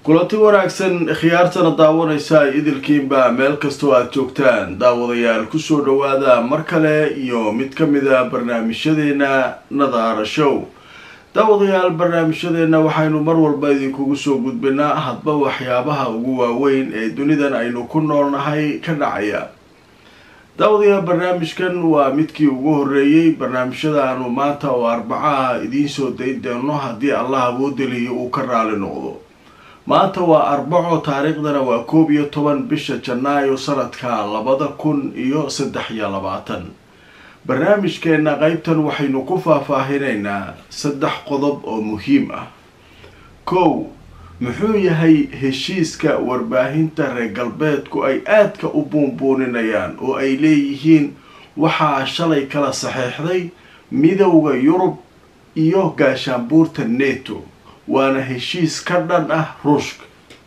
kulanti wanaagsan khiyaartana daawanaysa idilkiinba meel kastoo aada joogtaan daawadayaal kusoo dhawaada mar kale iyo mid ka mid a barnaamijyadeena nadaara show daawadayaal barnaamijyadeena waxaynu mar walba idinkugu soo gudbinaa hadba waxyaabaha ugu waaweyn ee dunidan aynu ku noolnahay ka dhacaya daawadayaal barnaamijkan waa midkii ugu horeeyey barnaamijyada aanu maanta oo arbacaha idiin soo dayn doono haddii allah awoodeliyo uu ka raali noqdo maanta waa arbaco taariikhdana waa koob iyo toban bisha janaayo sanadka labada kun iyo saddex iyo labaatan barnaamijkeena qeybtan waxaynu ku faahfaahinaynaa saddex qodob oo muhiim ah kow muxuu yahay heshiiska warbaahinta reer galbeedku ay aadka u buunbuuninayaan oo ay leeyihiin waxaa shalay kala saxeexday midowda yurub iyo gaashaanbuurta neto waana heshiis ka dhan ah ruushka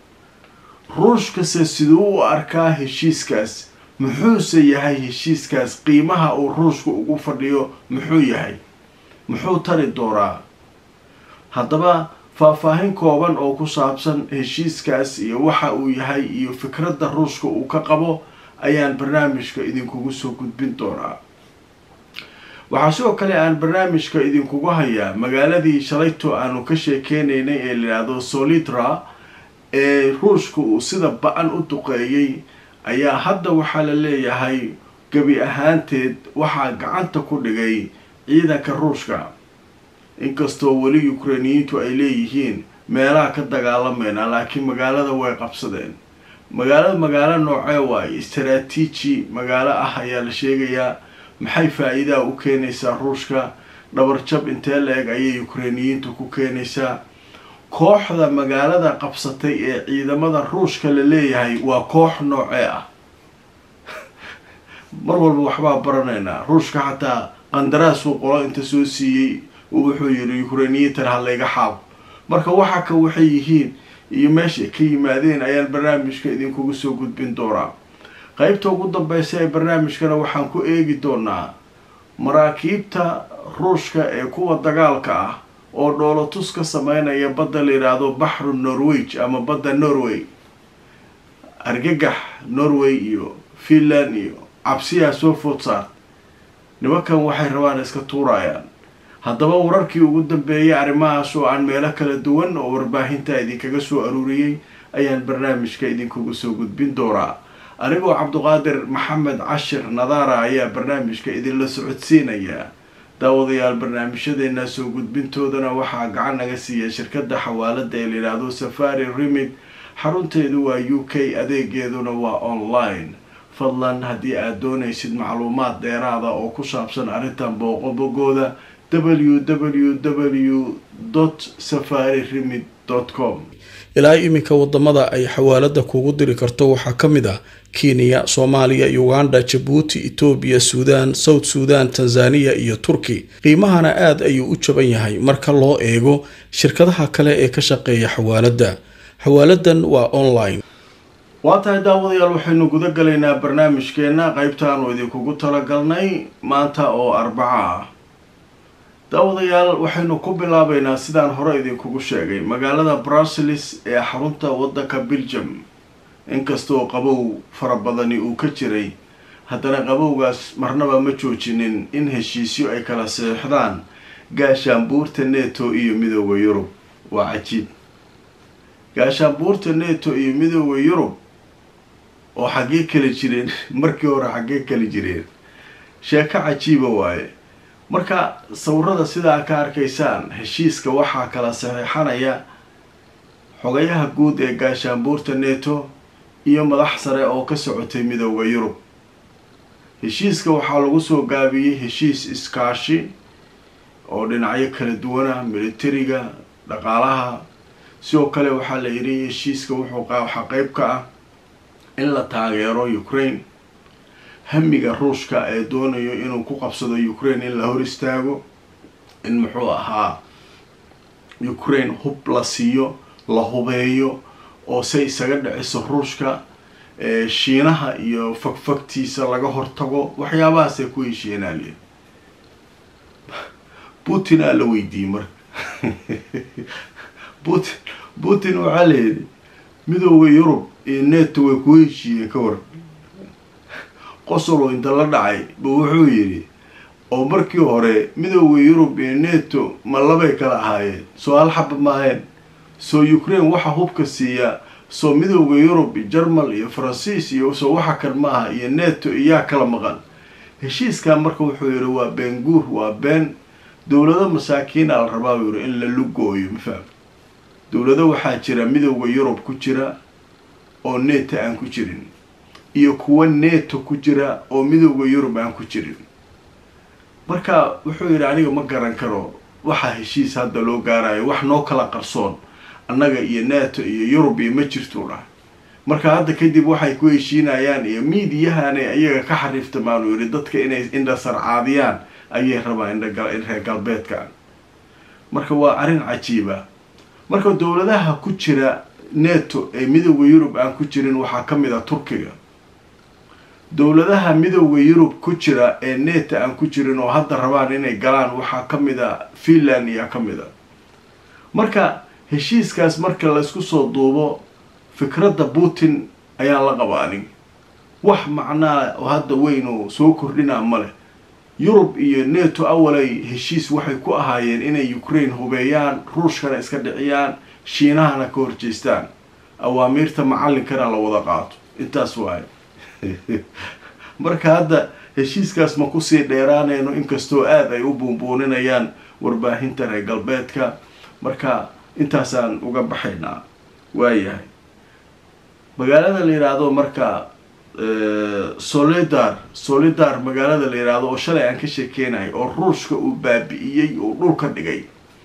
ruushkase siduu u arkaa heshiiskaas muxuuse yahay heshiiskaas qiimaha uu ruushka ugu fadhiyo muxuu yahay muxuu tari doonaa haddaba faahfaahin kooban oo ku saabsan heshiiskaas iyo waxa uu yahay iyo fikradda ruushka uu ka qabo ayaan barnaamijka idinkugu soo gudbin doonaa waxaa sidoo kale aan barnaamijka idinkugu hayaa magaaladii shalayto aanu ka sheekeynaynay ee layidhaahdo solitra ee ruushka uu sida ba-an u duqeeyey ayaa hadda waxaa la leeyahay gebi ahaanteed waxaa gacanta ku dhigay ciidanka ruushka inkastoo weli ukrainiyiintu ay leeyihiin meelaha ka dagaalamayna laakiin magaalada way qabsadeen magaalada magaalo noocee waaye istaraatiiji magaalo ah ayaa la sheegayaa maxay faa-iidaa u keenaysaa ruushka dhabarjab intee la-eg ayay ukrainiyiintu ku keenaysaa kooxda magaalada qabsatay ee ciidamada ruushka la leeyahay waa koox noocee ah mar walba waxbaa baranaynaa ruushka xataa qandaraasuu qolo inta soo siiyey wuxuu yidhi ukrainiyiintan ha layga xaabo marka waxa ka waxay yihiin iyo meesha ka yimaadeen ayaan barnaamijka idinkugu soo gudbin doonaa qeybta ugu dambeysa ee barnaamijkana waxaan ku eegi doonaa maraakiibta ruushka ee kuwa dagaalka ah oo dhoolotus ka sameynaya badda la yidhaahdo baxru norweg ama badda norway argagax norway iyo finland iyo cabsiyaa soo food saart nimankan waxay rabaan iska tuurayaan haddaba wararkii ugu dambeeyay arrimahaas oo aan meelo kala duwan oo warbaahinta idinkaga soo aruuriyey ayaan barnaamijka idinkugu soo gudbin doonaa anigoo cabduqaadir maxamed cashir nadaara ayaa barnaamijka idinla socodsiinaya daawadayaal barnaamijyadeena soo gudbintoodana waxaa gacan naga siiya shirkadda xawaalada ee layidhaahdo safari remid xarunteedu waa u k adeegeeduna waa online fadlan haddii aad doonaysid macluumaad dheeraada oo ku saabsan arrintan booqobogooda www safari remid com ilaa iminka wadamada ay xawaalada kugu diri karto waxaa ka mid ah kenya soomaaliya uganda jabuuti etoobiya suudaan south suudan tanzaniya iyo turki qiimahana aada ayuu u jaban yahay marka loo eego shirkadaha kale ee ka shaqeeya xawaalada xawaaladan waa online waa tahay daawadayaal waxaynu guda galaynaa barnaamijkeena qeybtaanu idinkugu talagalnay maanta oo arbaca ah daawadayaal waxaynu ku bilaabeynaa sidaan hore idinkugu sheegay magaalada bruseles ee xarunta waddanka belgium inkastoo qabow fara badani uu ka jiray haddana qabowgaas marnaba ma joojinin in heshiisyo ay kala seexdaan gaashaanbuurta neto iyo midooda yurub waa cajiib gaashaanbuurta neto iyo midooda yurub oo xaggee kala jireen markii hore xaggee kala jireen sheeko cajiiba waaye marka sawirada sidaa ka arkaysaan heshiiska waxaa kala saxeixanaya xogayaha guud ee gaashaanbuurta neto iyo madax sare oo ka socotay midooda yurub heshiiska waxaa lagu soo gaabiyey heshiis iskaashi oo dhinacyo kala duwana militariga dhaqaalaha sidoo kale waxaa la yidhi heshiiska wuxuu waxaa qeyb ka ah in la taageero ukraine hamiga ruushka ee doonayo inuu ku qabsado ukraine in la hor istaago in muxuu ahaa ukraine hub la siiyo la hubeeyo oo say isaga dhiciso ruushka shiinaha iyo fagfagtiisa laga hortago waxyaabahaasay ku heshiinaaliya putin aa la weydiiyey marka putin putin waxaa layidhi midooda yurub iyo neto way ku heshiiyeen ka war qosolo inta la dhacay buu wuxuu yidhi oo markii hore midooda yurub iyo neto ma labay kala ahaayeen soo hal xaba maaheen soo ukraine waxa hubka siiya soo midooda yurub iyo jarmal iyo faransiis iyo soo waxa kan maaha iyo neto iyaa kala maqan heshiiskan marka wuxuu yidhi waa been guur waa been dowlado masaakiina la rabaa buu yidhi in la lugooyo mafaham dowlado waxaa jira midooda yurub ku jira oo neto aan ku jirin iyo kuwa neto ku jira oo midooda yurub aan ku jirin marka wuxuu yidhi aniga ma garan karo waxaa heshiis hadda loo gaarayo wax noo kala qarsoon annaga iyo neto iyo yurub iyo ma jirtuu dhahay marka hadda kadib waxay ku heshiinayaan iyo miidiyahana iyaga ka xariiftamaan uu yidhi dadka inay indha sarcaadiyaan ayay rabaan indhareer galbeedkan marka waa arrin cajiiba marka dowladaha ku jira neto ee midooda yurub aan ku jirin waxaa ka mid a turkiga dowladaha midooda yurub ku jira ee neto aan ku jirin oo hadda rabaan inay galaan waxaa ka mid a finland iyaa ka mid a marka heshiiskaas marka laysku soo duubo fikradda putin ayaa la qaba anig wax macnaa oo hadda weyn oo soo kordhinaa ma leh yurub iyo neto awalay heshiis waxay ku ahaayeen inay ukraine hubeeyaan ruushkana iska dhiciyaan shiinahana ka horjeestaan awaamiirta macallinkana la wada qaato intaas waaye marka hadda heshiiskaas ma kusii dheeraanayno inkastoo aada ay u buunbuuninayaan warbaahinta reer galbeedka marka intaasaan uga baxaynaa waayahay magaalada la yidhaahdo marka solidar solidar magaalada la yidhaahdo oo shalay aan ka sheekeynahay oo ruushka uu baabi'iyey oo dhulka dhigay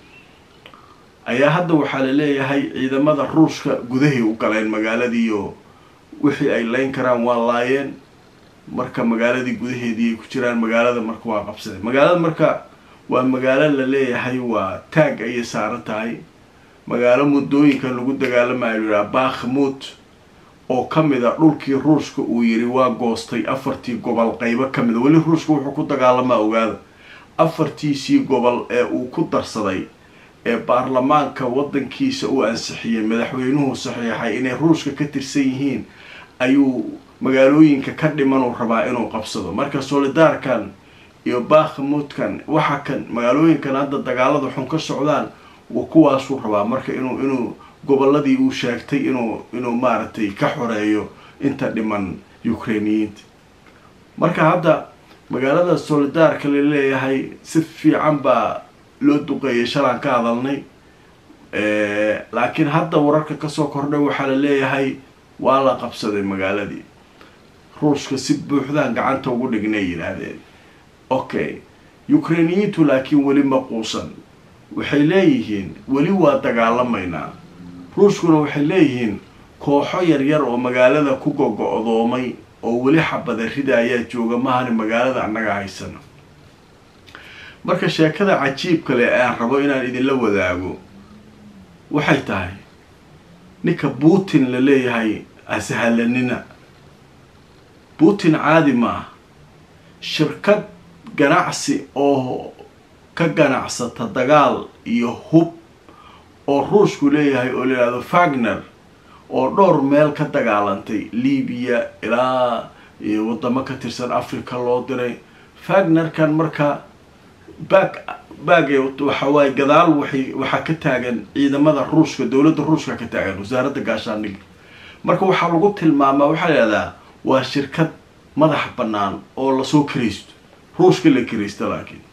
ayaa hadda waxaa la leeyahay ciidamada ruushka gudahay u galeen magaaladiioo wixii ay layn karaan waa laayeen marka magaaladii gudaheedii ay ku jiraan magaalada marka waa qabsadeen magaalada marka waa magaalo la leeyahay waa taag ayay saaran tahay magaalo muddooyinkan lagu dagaalamayo yidhaha bakhmut oo ka mid a dhulkii ruushka uu yidhi waa goostay afartii gobol qeybo ka mid a weli ruushka wuxuu ku dagaalamaa ogaada afartiisii gobol ee uu ku darsaday ee baarlamaanka waddankiisa uu ansixiyey madaxweynuhu saxiixay inay ruushka ka tirsan yihiin ayuu magaalooyinka ka dhimanuu rabaa inuu qabsado marka solidaarkan iyo bakhmutkan waxa kan magaalooyinkan hadda dagaalada xun ka socdaan kuwaasuu rabaa marka inuu inuu gobolladii uu sheegtay inuu inuu maaragtay ka xoreeyo inta dhiman ukrainiyiinta marka hadda magaalada solidaarka la leeyahay si fiican baa loo duqeeyay shalaan ka hadalnay laakiin hadda wararka kasoo kordhay waxaa la leeyahay waa la qabsaday magaaladii ruushka si buuxdaan gacanta ugu dhignay yidhaahdeen okay ukrainiyiintu laakiin weli ma quusan waxay leeyihiin weli waa dagaalamaynaa ruushkuna waxay leeyihiin kooxo yaryar oo magaalada ku gogo-doomay oo weli xabada rida ayaa jooga mahani magaalada annaga haysano marka sheekada cajiib kale aan rabo inaan idinla wadaago waxay tahay ninka putin la leeyahay ashalanina putin caadi ma ah shirkad ganacsi oo ka ganacsata dagaal iyo hub oo ruushku leeyahay oo la yidhahdo fagner oo dhowr meel ka dagaalantay libiya ilaa wadamo ka tirsan africa loo diray fagnerkan marka baag baage waxa waaye gadaal waxay waxaa ka taagan ciidamada ruushka dowladda ruushka ka taagan wasaaradda gaashaandhigga marka waxaa lagu tilmaamaa waxaa la yidhahdaa waa shirkad madax bannaan oo lasoo karaysto ruushka la karaysta laakiin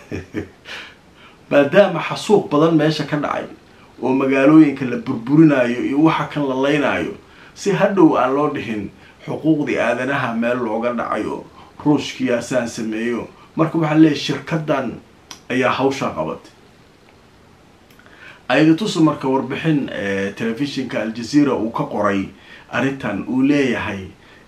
maadaama xasuuq badan meesha ka dhacay oo magaalooyinka la burburinayo iyo waxa kan la leynaayo si hadhow aan loo dhihin xuquuqdii aadanaha meel looga dhacayo ruushkiyaasaan sameeyo marka waxaa leeyahy shirkadan ayaa hawshaa qabatay ayadatusu marka warbixin telefishinka aljazeera uu ka qoray arrintan uu leeyahay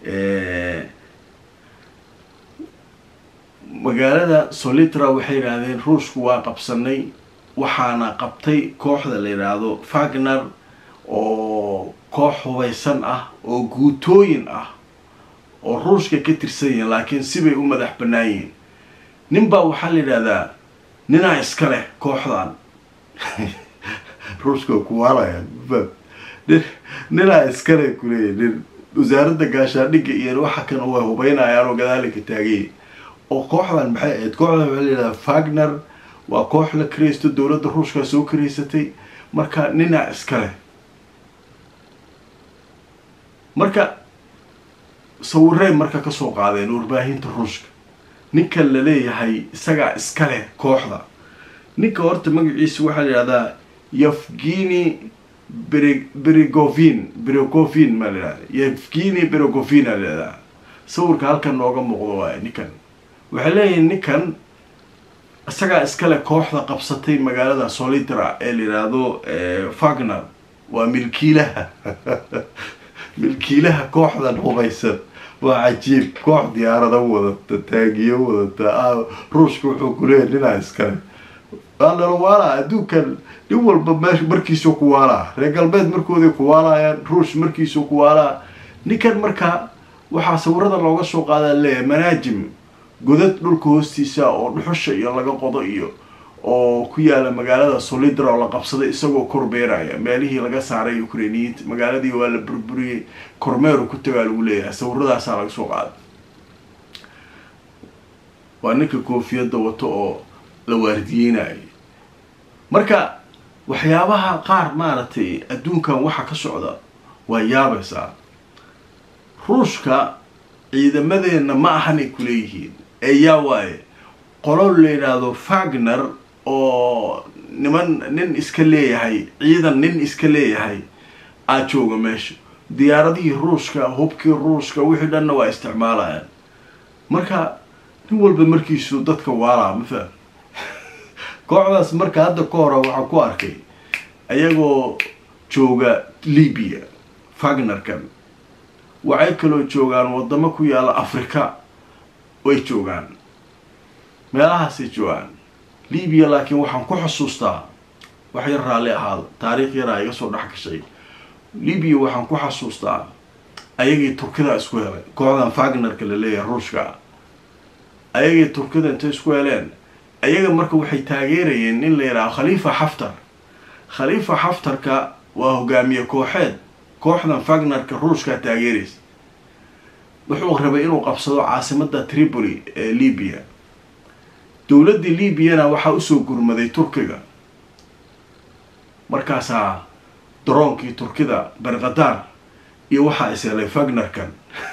magaalada solitra waxay yidhaahdeen ruushku waa qabsanay waxaana qabtay kooxda la yidhaahdo fagner oo koox hubaysan ah oo guutooyin ah oo ruushka ka tirsan yihiin laakiin sibay u madax bannaan yihiin ninbaa waxaa la yidhahdaa ninaa iska leh kooxdan ruushka kuwaalaya nin ninaa iskale kuleeya nin wasaaradda gaashaandhigga iyo waxa kan way hubeynayaan oo gadaalika taagay oo kooxdan maxay ahayd kooxdan waxaa layidhahdaa fagner waa koox la karaysto dowladda ruushkaa soo karaysatay marka ninaa iskale marka sawirey marka kasoo qaadeen warbaahinta ruushka ninkan la leeyahay isagaa iskale kooxda ninka horta magaciisa waxaa la yidhahdaa yevgeni berigovin berogovin maa la yidhahda yevgeni berogovin aa la yidhahdaa sawirka halkan nooga muuqdo waay ninkan waxay leeyihin ninkan isagaa iskale kooxda qabsatay magaalada solitra ee la yidhaahdo fagner waa milkiilaha milkiilaha kooxdan hubaysan waa cajiib koox diyaarada wadata taagiyo wadata ruushka wuxuu kuleeyahy ninaa iskale waalala waalaa adduunkan nin walba m markiisuu ku waalaa reer galbeed markooday ku waalayaan ruush markiisuu ku waalaa ninkan markaa waxaa sawirada looga soo qaadaa leeyahay manaajim godad dhulka hoostiisa oo dhuxusha iyo laga qodo iyo oo ku yaala magaalada solidra oo la qabsaday isagoo korbeeraya meelihii laga saaray ukrainiyiinta magaaladii waa la burburiyey kormeeru ku tagaa lagu leeyahay sawiradaasaa laga soo qaaday waa ninka koofiyadda wato oo la waardiyeynayo marka waxyaabaha qaar maaragtay adduunkan waxa ka socda waa yaabaysaa ruushka ciidamadeenna ma ahanay kuleeyihiin ee yaa waaye qolo la yidhaahdo fagner oo niman nin iska leeyahay ciidan nin iska leeyahay aa jooga meesha diyaaradihii ruushka hubkii ruushka wixii dhanna waa isticmaalayaan marka nin walba markiisu dadka waalaa ma faham kooxdaas marka hadda ka hore waxaan ku arkay ayagoo jooga libya fagnerkan waxay kaloo joogaan wadamo ku yaala africa way joogaan meelahaasay joogaan libya laakiin waxaan ku xusuustaa wax yar raalli ahaada taariikh yaraa iga soo dhex gashay libya waxaan ku xasuustaa ayagii turkida isku helay kooxdan fagnerka la leeyahay ruushka ayagii turkida intay isku heleen ayaga marka waxay taageerayeen nin la yidhaha khaliifa xaftar khaliifa xaftarka waa hogaamiye kooxeed kooxdan fagnerka ruushkaa taageeraysa wuxuu rabay inuu qabsado caasimada tripoli ee libya dowladdii libyana waxaa usoo gurmaday turkiga markaasaa daroonkii turkida berkadar iyo waxaa is helay fagnerkan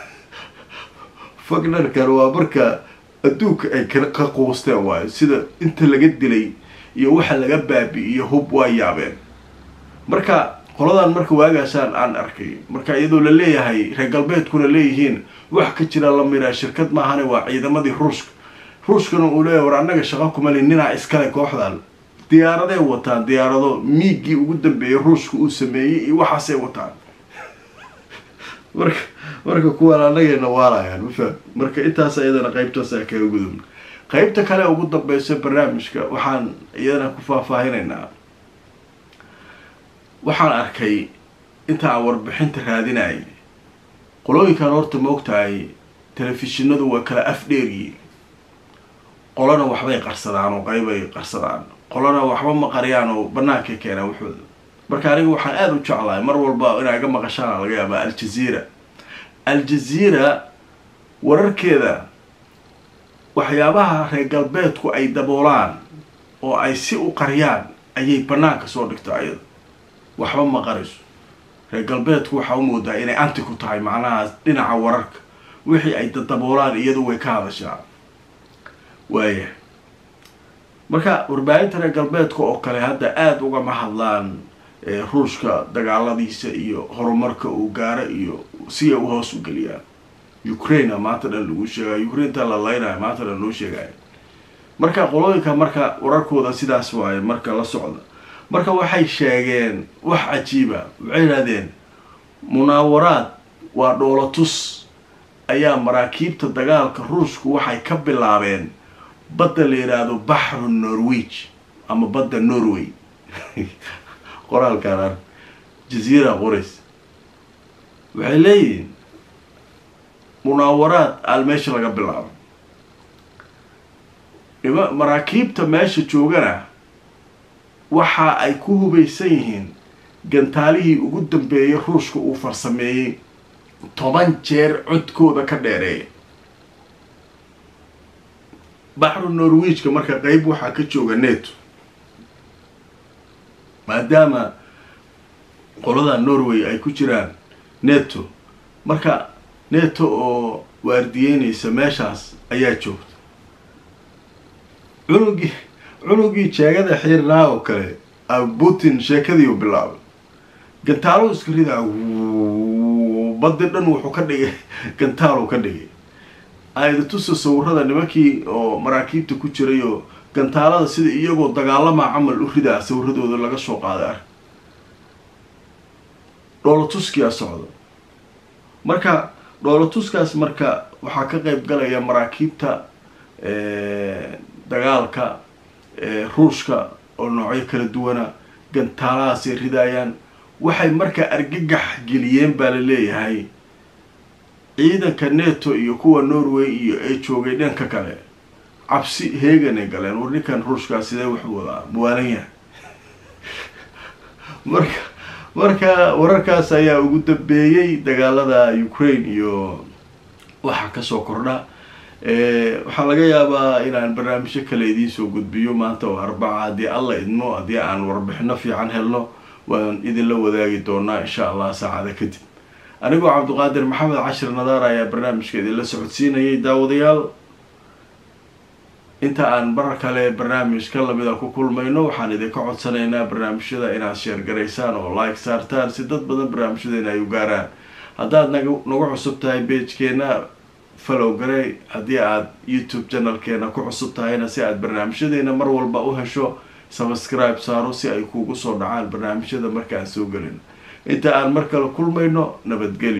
fagnerkan waa marka adduunka ay ka quusteen waayo sida inta laga dilay iyo waxa laga baabi-iyo hub waa yaabeen marka qoladan marka waagaasaan aan arkay marka iyadoo la leeyahay reer galbeedkuna leeyihiin wax ka jira la miraa shirkad maahane waa ciidamadii ruushka ruushkana uu leeyahay war annaga shaqo kumali ninaa iskale kooxdan diyaaraday wataan diyaarado miigii ugu dambeeyay ruushka uu sameeyey iyo waxaasay wataan marka marka kuwaan annagayna waalayaan ma faham marka intaas iyadana qaybtaasa kaga gudubna qaybta kale ugu dambeysa barnaamijka waxaan iyadana ku faahfaahinaynaa waxaan arkay inta aan warbixinta raadinayay qolooyinkan horta ma ogtahay telefishinadu waa kala afdheeryiin qolana waxbay qarsadaan oo qeybay qarsadaan qolana waxba ma qariyaan oo bannaankay keenaan waxooda marka aniga waxaan aada u jeclahay mar walba inaa iga maqashaana laga yaabaa aljaziira aljaziira wararkeeda waxyaabaha reer galbeedku ay daboolaan oo ay si u qariyaan ayay bannaanka soo dhigto ayada waxba ma qarayso reer galbeedku waxaa u moodaa inay anti ku tahay macnaha dhinaca wararka wixii ay dadaboolaan iyadu way ka hadashaa waaya marka warbaahinta reer galbeedka oo kale hadda aada ugama hadlaan ruushka dagaaladiisa iyo horumarka uu gaaro iyo si ay u hoos u geliyaan ukraine maanta dhan lagu sheegay ukrainta la laynaya maanta dhan loo sheegaya marka qolooyinka marka wararkooda sidaas waaye marka la socda marka waxay sheegeen wax cajiiba waxay yidhahdeen munaawaraad waa dhoolatus ayaa maraakiibta dagaalka ruushku waxay ka bilaabeen badda la yidhaahdo baxru norweg ama badda norway qoraalkaan ar jaziira qorays waxay leeyihiin munaawaraad aal meesha laga bilaabo ima maraakiibta meesha joogana waxa ay ku hubaysan yihiin gantaalihii ugu dambeeyay ruushka uu farsameeyey toban jeer codkooda ka dheereeya baxru norwejka marka qeyb waxaa ka jooga neto maadaama qolada norway ay ku jiraan neto marka neto oo waardiyeynaysa meeshaas ayaa joogta cunugii cunugii jeegada xiirnaa oo kale putin sheekadii u bilaabay gantaalo iska ridaa badi dhan wuxuu ka dhigay gantaal uu ka dhigay ayda tusa sawirada nimankii oo maraakiibta ku jiray oo gantaalada sida iyagoo dagaalamaa camal u ridaa sawiradooda laga soo qaaday ark dhoolatuskiyaa socda marka dhoolatuskaas marka waxaa ka qeyb galaya maraakiibta dagaalka ruushka oo noocyo kala duwana gantaalahaasay ridaayaan waxay markaa argagax geliyeen baa la leeyahay ciidanka neto iyo kuwa norway iyo ay joogay dhanka kale cabsi heeganay galeen war ninkan ruushkaa sidee wuxuu wadaa muwaalan yahay marka marka wararkaas ayaa ugu dambeeyey dagaalada ukraine iyo waxa kasoo kordha waxaa laga yaabaa inaan barnaamijyo kale idiin soo gudbiyo maanta oo arbaca haddii alla idmo haddii aan warbixino fiican helno waan idinla wadaagi doonaa insha allah saacada kadib anigoo cabdiqaadir maxamed cashir nadaar ayaa barnaamijka idinla socodsiinayay daawadayaal inta aan mar kale barnaamij ka lamida ku kulmayno waxaan idinka codsanaynaa barnaamijyada inaad sheergaraysaan oo like saartaan si dad badan barnaamijyadeena ay u gaaraan haddaad nag nagu cusub tahay beejkeena follow garey haddii aad youtube channelkeena ku cusub tahayna si aad barnaamijyadeena mar walba u hesho subscribe saaro si ay kuugu soo dhacaan barnaamijyada markaan soo gelin inta aan mar kale kulmayno nabadgelyo